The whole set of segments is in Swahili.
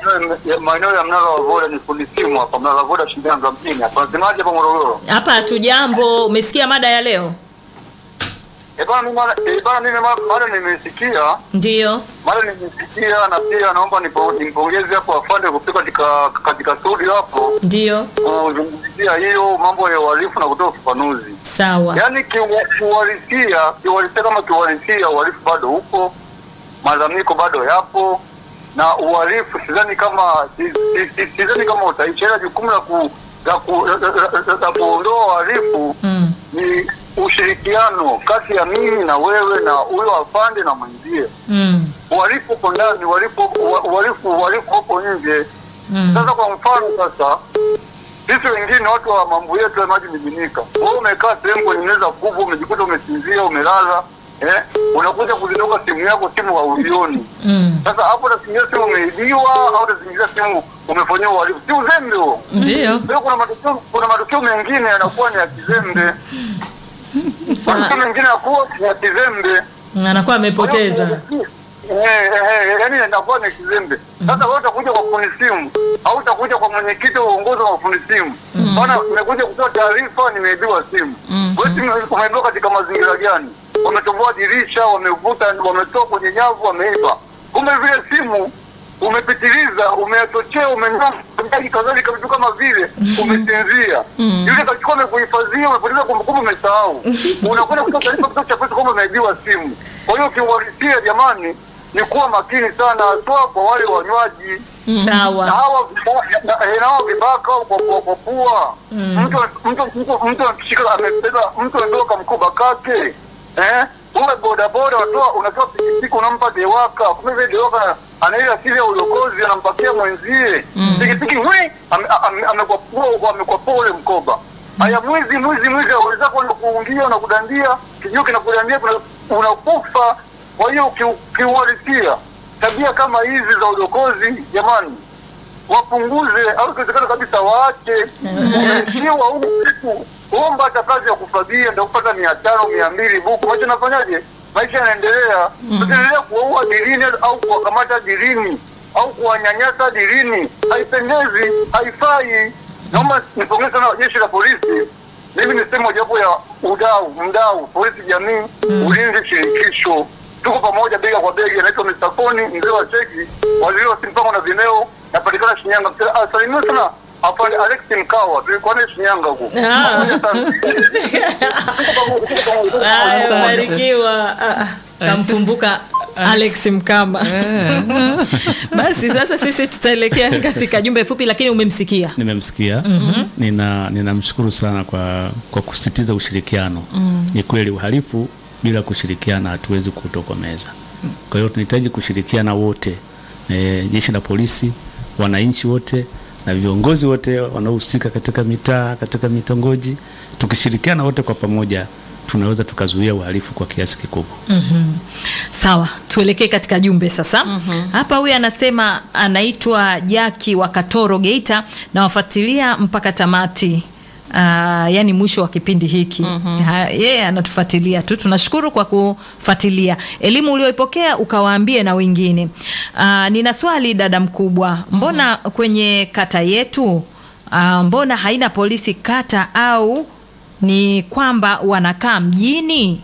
maeneo ya- maeneo ya mnara wa Voda ni fundi simu hapa, mnara wa Voda Shinyanga mjini hapa. Nasemaje hapa Morogoro? Hapa hatujambo. Umesikia mada ya leo? Eh bana, mimi mara- eh bana, mimi mara- mara nimesikia Ndiyo. mara nimesikia, na pia naomba nipo- nimpongeze hapo afande kufika katika katika studio hapo Ndiyo. kuzungumzia hiyo mambo ya uhalifu na kutoa ufafanuzi. Sawa. Yaani kiwa- kiuhalisia, kiuhalisia kama kiuhalisia, uhalifu bado upo, malalamiko bado yapo, na uhalifu sidhani kama si- si- si- sidhani kama utaisha, ila jukumu la ku la ku- la- la- la- la kuondoa uhalifu Mm. ni ushirikiano kati ya mimi na wewe na huyo afande na mwenzie. Mm. Uhalifu uko ndani, uhalifu uhalifu uhalifu uko nje. Mm. Sasa kwa mfano sasa sisi wengine watu wa mambo yetu ya maji miminika, wewe umekaa sehemu kwenye meza kubwa, umejikuta umesinzia, umelala eh, unakuja kuzinduka simu yako, simu hauioni. Mm. Sasa hapo utasingia simu umeibiwa au utasingia simu umefanyiwa uhalifu, si uzembe huo? Ndiyo. Kwa hiyo kuna matukio kuna matukio mengine yanakuwa ni ya kizembe, Sawa. matukio mengine yanakuwa ni ya kizembe. Anakuwa amepoteza. Eh, eh, yaani inakuwa ni kizembe. Sasa wewe utakuja kwa fundi simu au utakuja kwa mwenyekiti wa uongozi wa fundi simu, bana, nimekuja kutoa taarifa, nimeibiwa simu. Wewe simu umeibiwa katika mazingira gani? Wametoboa dirisha, wamevuta, wametoa kwenye nyavu, wameiba. Kumbe vile simu umepitiliza, umeyachochea, umenyama kadhalika, vitu kama vile umesinzia. Yule kachukua amekuhifadhia, umepoteza kumbukumbu, umesahau. Unakwenda kutoa taarifa kituo cha polisi kwamba umeibiwa simu. Kwa hiyo kiuhalisia, jamani, ni kuwa makini sana, haswa kwa wale wanywaji na Sawa. hawa viba- na- na- na hawa vibaka kwa kwa kwa pua. Mtu mtu mtu mtu akishika amebeba mtu anatoka mkoba kake eh, uwe bodaboda unatoa unatoa pikipiki unampa dewaka, kumbe vile dewaka ana ile asili ya ulokozi anampakia mwenzie pikipiki wi amekwapua amekwapua ule mkoba. Haya, mwizi mwizi mwizi, aweza zako kuungia na kudandia kijio kinakudandia, kuna- unakufa. Kwa hiyo kiu- kiuhalisia tabia kama hizi za udokozi jamani, wapunguze au ikiwezekana kabisa waache. Umeishiwa huu siku, omba hata kazi ya kufagia, ndio kupata mia tano mia mbili buku. Maisha nafanyaje? Maisha yanaendelea. Tusiendelea kuwaua dirini au kuwakamata dirini au kuwanyanyasa dirini, haipendezi, haifai. Naomba nipongeze sana jeshi la polisi. Mimi ni sehemu mojawapo ya udau mdau polisi jamii ulinzi shirikisho tuko pamoja bega kwa bega. Naitwa Mr. Koni mzee wa cheki waziri wa simpango na vineo, napatikana Shinyanga. Ah, Salimiwa sana afande Alex Mkawa, tulikuwa naye Shinyanga huko. Ah. Pamoja sana. Tuko pamoja, tuko pamoja. Haya, Asante. barikiwa. Ah, Kamkumbuka Alex Mkama. Basi sasa sisi tutaelekea katika jumbe fupi, lakini umemsikia. nimemsikia nina ninamshukuru sana kwa kwa kusitiza ushirikiano ni kweli uhalifu bila kushirikiana hatuwezi kutokomeza kwa hiyo tunahitaji kushirikiana wote e, jeshi la polisi wananchi wote na viongozi wote wanaohusika katika mitaa katika mitongoji tukishirikiana wote kwa pamoja tunaweza tukazuia uhalifu kwa kiasi kikubwa Sawa, tuelekee katika jumbe sasa. Hapa huyu anasema anaitwa Jaki wa Katoro Geita na wafuatilia mpaka tamati. Uh, yani mwisho wa kipindi hiki Ha- yeye anatufuatilia tu, tunashukuru kwa kufuatilia elimu ulioipokea ukawaambie na wengine. Uh, nina swali dada mkubwa, mbona kwenye kata yetu uh, mbona haina polisi kata au ni kwamba wanakaa mjini?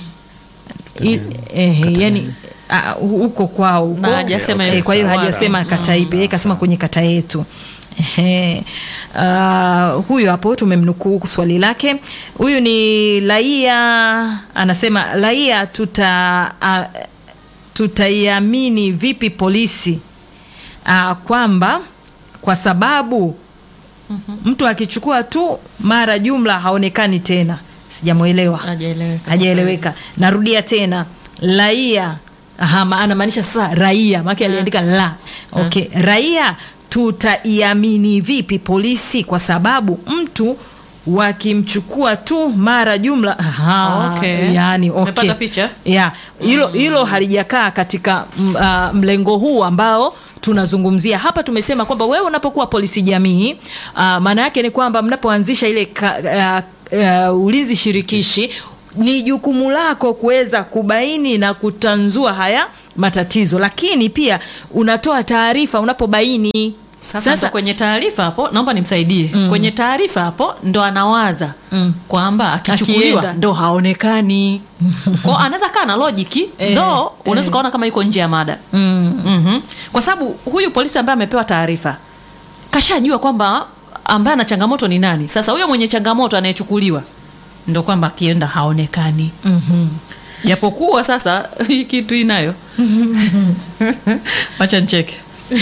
I- eh, yani ah, huko kwao huko. Na hajasema Eh, hiyo kwa hiyo sawa. hajasema Sawa, kata ipi, yeye kasema kwenye kata yetu. Ehe. Uh, huyo hapo tumemnukuu swali lake. Huyu ni raia anasema, raia tuta uh, tutaiamini vipi polisi uh, kwamba kwa sababu mtu akichukua tu mara jumla haonekani tena. Sijamwelewa Hajaeleweka. hajaeleweka. Narudia tena, raia aha, ma- anamaanisha sasa raia, maana aliandika la. Okay, raia tutaiamini vipi polisi kwa sababu mtu wakimchukua tu mara jumla aha, Okay. yani, okay. Umepata picha? ya hilo hilo halijakaa katika m- ah, mlengo huu ambao tunazungumzia hapa. Tumesema kwamba wewe unapokuwa polisi jamii, ah, maana yake ni kwamba mnapoanzisha ile ka, ah, ah, ulinzi shirikishi ni jukumu lako kuweza kubaini na kutanzua haya matatizo lakini pia unatoa taarifa unapobaini sasa, ndo kwenye taarifa hapo naomba nimsaidie kwenye taarifa hapo ndo anawaza kwamba akichukuliwa Akienda. ndo haonekani kwao anaweza kaa na lojiki Eh, though unaweza ukaona kama yuko nje ya mada Mhm. kwa sababu huyu polisi ambaye amepewa taarifa kashajua kwamba ambaye ana changamoto ni nani sasa huyo mwenye changamoto anayechukuliwa ndo kwamba akienda haonekani japokuwa sasa hii kitu inayo wacha ncheke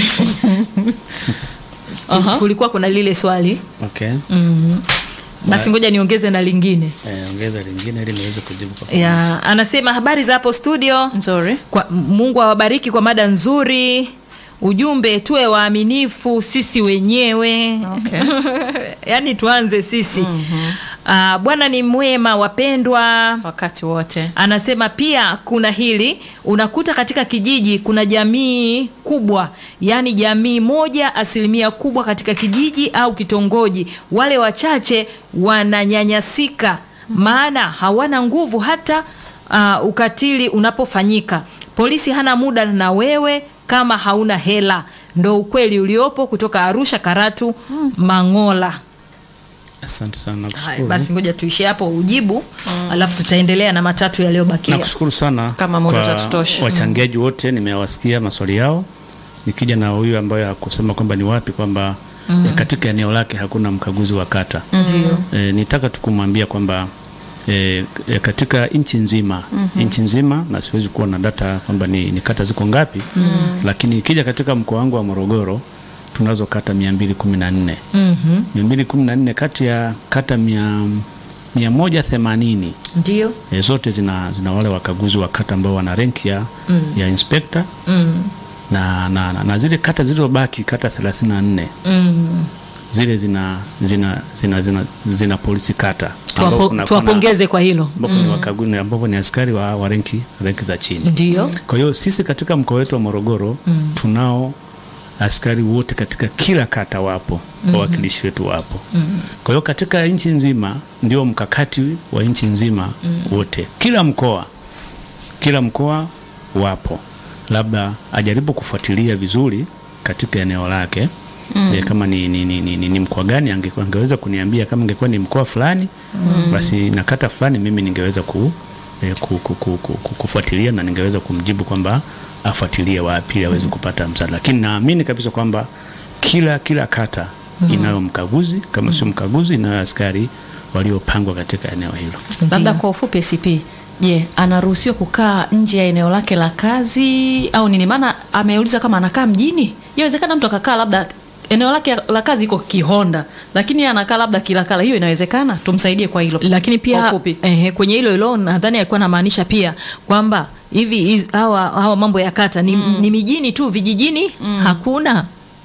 Aha. kulikuwa kuna lile swali Okay. basi ngoja niongeze na lingine Eh, ongeza lingine ili niweze kujibu kwa ya anasema habari za hapo studio nzuri kwa, mungu awabariki kwa mada nzuri ujumbe tuwe waaminifu sisi wenyewe Okay. yaani tuanze sisi mm-hmm. bwana ni mwema wapendwa wakati wote anasema pia kuna hili unakuta katika kijiji kuna jamii kubwa yaani jamii moja asilimia kubwa katika kijiji au kitongoji wale wachache wananyanyasika maana hawana nguvu hata uh, ukatili unapofanyika polisi hana muda na wewe kama hauna hela ndo ukweli uliopo kutoka arusha karatu mangola Asante sana Haya, nakushukuru. basi ngoja tuishie hapo ujibu alafu tutaendelea na matatu yaliyobakia Nakushukuru sana Kama muda kwa utatutosha. wachangiaji wote, nimewasikia maswali yao. Nikija na huyu ambaye hakusema kwamba ni wapi kwamba eh, katika eneo lake hakuna mkaguzi wa kata ndio e, nitaka tu kumwambia kwamba e, e, katika nchi nzima nchi nzima na siwezi kuwa na data kwamba ni, ni kata ziko ngapi lakini ikija katika mkoa wangu wa Morogoro tunazo kata 214 Mhm. 214 kati ya kata mia, mia moja themanini ndio e, zote zina, zina wale wakaguzi wa kata ambao wana rank ya, ya inspector Mm. na, na, na, na zile kata zilizobaki kata 34 Mm. zile zina zina zina, zina, zina polisi kata Tuwapo- ambao kuna- tuwapongeze kwa hilo ambapo ni wakaguzi ambapo ni askari wa, wa renki, renki za chini. ndio Kwa hiyo sisi katika mkoa wetu wa Morogoro tunao askari wote katika kila kata wapo, wawakilishi wetu wapo. Kwa hiyo katika nchi nzima ndio mkakati wa nchi nzima wote, kila mkoa kila mkoa wapo, labda ajaribu kufuatilia vizuri katika eneo lake e, kama ni, ni, ni, ni, ni, ni mkoa gani ange, angeweza kuniambia kama ingekuwa ni mkoa fulani basi na kata fulani mimi ningeweza ku, e, ku, ku, ku, ku, ku, kufuatilia na ningeweza kumjibu kwamba afuatilie wapi ili aweze kupata msaada, lakini naamini kabisa kwamba kila kila kata inayo mkaguzi, kama sio mkaguzi inayo askari waliopangwa katika eneo hilo. labda kwa ufupi CP je anaruhusiwa kukaa nje ya eneo lake la kazi au nini maana ameuliza kama anakaa mjini inawezekana mtu akakaa labda eneo lake la kazi iko kihonda lakini yeye anakaa labda kilakala hiyo inawezekana tumsaidie kwa hilo lakini kwa pia ufupi eh, kwenye hilo hilo nadhani alikuwa anamaanisha pia kwamba hivi hizi- hawa, hawa mambo ya kata ni, ni mijini tu vijijini hakuna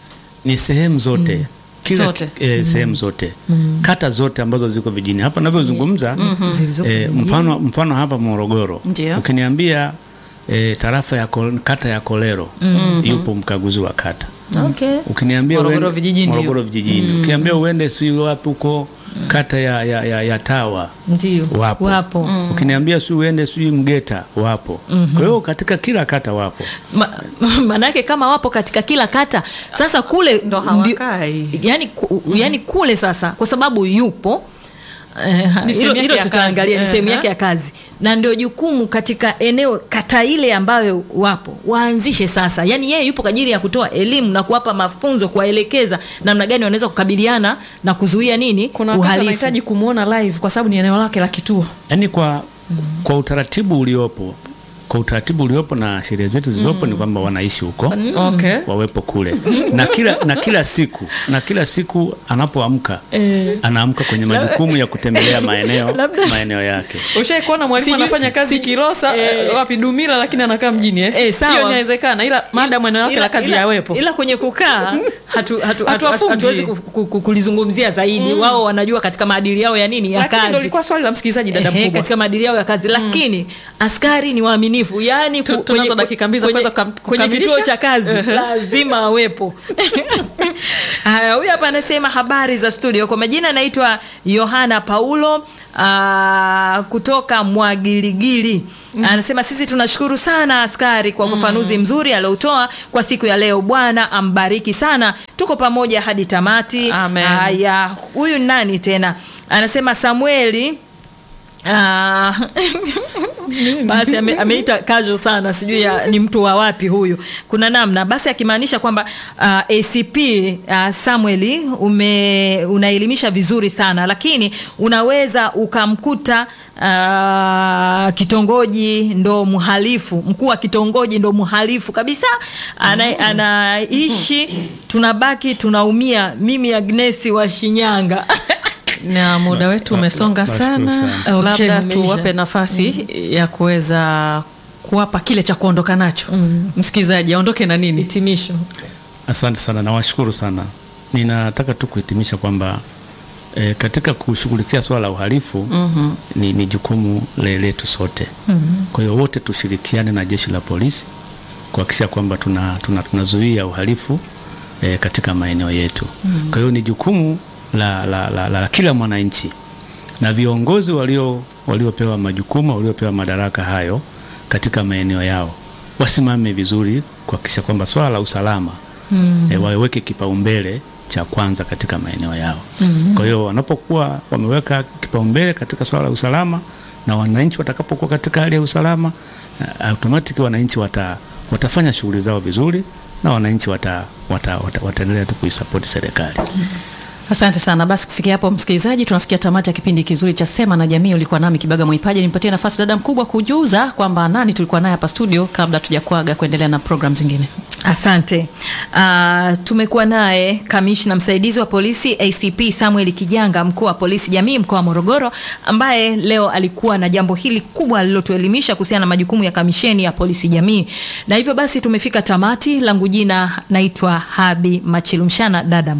ni sehemu zote kila Zote. eh, sehemu zote kata zote ambazo ziko vijijini hapa navyozungumza Zilizoko eh, mfano, mfano hapa Morogoro Ndio. ukiniambia eh, tarafa ya Kol- kata ya Kolero yupo mkaguzi wa kata okay. ukiniambia Morogoro uende- vijijini Morogoro vijijini ukiniambia uende si wapi huko kata ya, ya, ya, ya Tawa ndio wapo, wapo. ukiniambia si uende si Mgeta wapo kwa hiyo katika kila kata wapo Ma, maanake kama wapo katika kila kata sasa kule Ndo ndio- hawakai. yani, ku, yani kule sasa kwa sababu yupo eh, Ni hilo sehemu yake hilo ya tutaangalia kazi. ni sehemu Eh, yake ya kazi na ndio jukumu katika eneo kata ile ambayo wapo waanzishe sasa yani yeye yupo kwa ajili ya kutoa elimu na kuwapa mafunzo kuwaelekeza namna gani wanaweza kukabiliana na kuzuia nini kuna wakati uhalifu anahitaji kumwona live kwa sababu ni eneo lake la kituo yaani kwa, kwa utaratibu uliopo kwa utaratibu uliopo na sheria zetu zilizopo ni kwamba wanaishi huko okay wawepo kule na kila, na kila siku na kila siku anapoamka anaamka kwenye majukumu ya kutembelea maeneo maeneo yake ushai kuona mwalimu Sijui- anafanya kazi sijui- Kilosa eh. wapi Dumila lakini anakaa mjini eh? Eh, sawa. hiyo inawezekana ila maadamu eneo lake Ila- la kazi ila- yawepo ila kwenye kukaa hatu, hatu, hatu, hatu, Hatuwafungi. hatuwezi ku- ku- ku- kulizungumzia zaidi wao wanajua katika maadili yao ya nini ya lakini ndo kazi ilikuwa swali la msikilizaji dada Ehe, mkubwa katika maadili yao ya kazi lakini askari ni waaminifu yani Tu- tunazo dakika mbili za kuweza kukam- kwenye kukamilisha. kituo cha kazi lazima awepo Haya, huyu hapa anasema habari za studio. Kwa majina anaitwa Yohana Paulo aa, kutoka Mwagiligili. Anasema sisi tunashukuru sana askari kwa ufafanuzi mzuri aliotoa kwa siku ya leo. Bwana ambariki sana, tuko pamoja hadi tamati. Amen. Haya, huyu ni nani tena? Anasema Samueli Ah, basi ame, ameita casual sana, sijui ya- ni mtu wa wapi huyu. Kuna namna basi akimaanisha kwamba ah, ACP ah, Samueli ume unaelimisha vizuri sana, lakini unaweza ukamkuta ah, kitongoji ndo mhalifu, mkuu wa kitongoji ndo mhalifu kabisa, ana, anaishi tunabaki tunaumia. Mimi Agnesi wa Shinyanga na muda wetu Ba- umesonga ba- bashukuru sana, sana. Okay, labda umeisha. tuwape nafasi ya kuweza kuwapa kile cha kuondoka nacho msikilizaji aondoke na nini hitimisho. Asante sana, nawashukuru sana. Ninataka tu kuhitimisha kwamba e, katika kushughulikia swala la uhalifu ni, ni jukumu le- letu sote. Kwa hiyo wote tushirikiane na jeshi la polisi kuhakikisha kwamba tunazuia tuna, tunazuia uhalifu e, katika maeneo yetu. Kwa hiyo ni jukumu la, la, la, la, la kila mwananchi na viongozi walio waliopewa majukumu waliopewa madaraka hayo katika maeneo yao wasimame vizuri kuhakikisha kwamba swala la usalama mm. e, waweke kipaumbele cha kwanza katika maeneo yao mm. Kwa hiyo wanapokuwa wameweka kipaumbele katika swala la usalama na wananchi watakapokuwa katika hali ya usalama uh, automatic wananchi wata, watafanya shughuli zao vizuri na wananchi wata, wata, wata, wataendelea tu kuisapoti serikali. Asante sana. Basi kufikia hapo, msikilizaji, tunafikia tamati ya kipindi kizuri cha Sema na Jamii. Ulikuwa nami Kibaga Mwaipaji, nimpatie nafasi dada mkubwa kujuza kwamba nani tulikuwa naye hapa studio kabla tujakuaga kuendelea na program zingine. Asante. Uh, tumekuwa naye kamishna msaidizi wa polisi ACP Samuel Kijanga, mkuu wa polisi jamii mkoa wa Morogoro, ambaye leo alikuwa na jambo hili kubwa alilotuelimisha kuhusiana na majukumu ya kamisheni ya polisi jamii, na hivyo basi tumefika tamati. Langu jina naitwa Habi Machilumshana, dada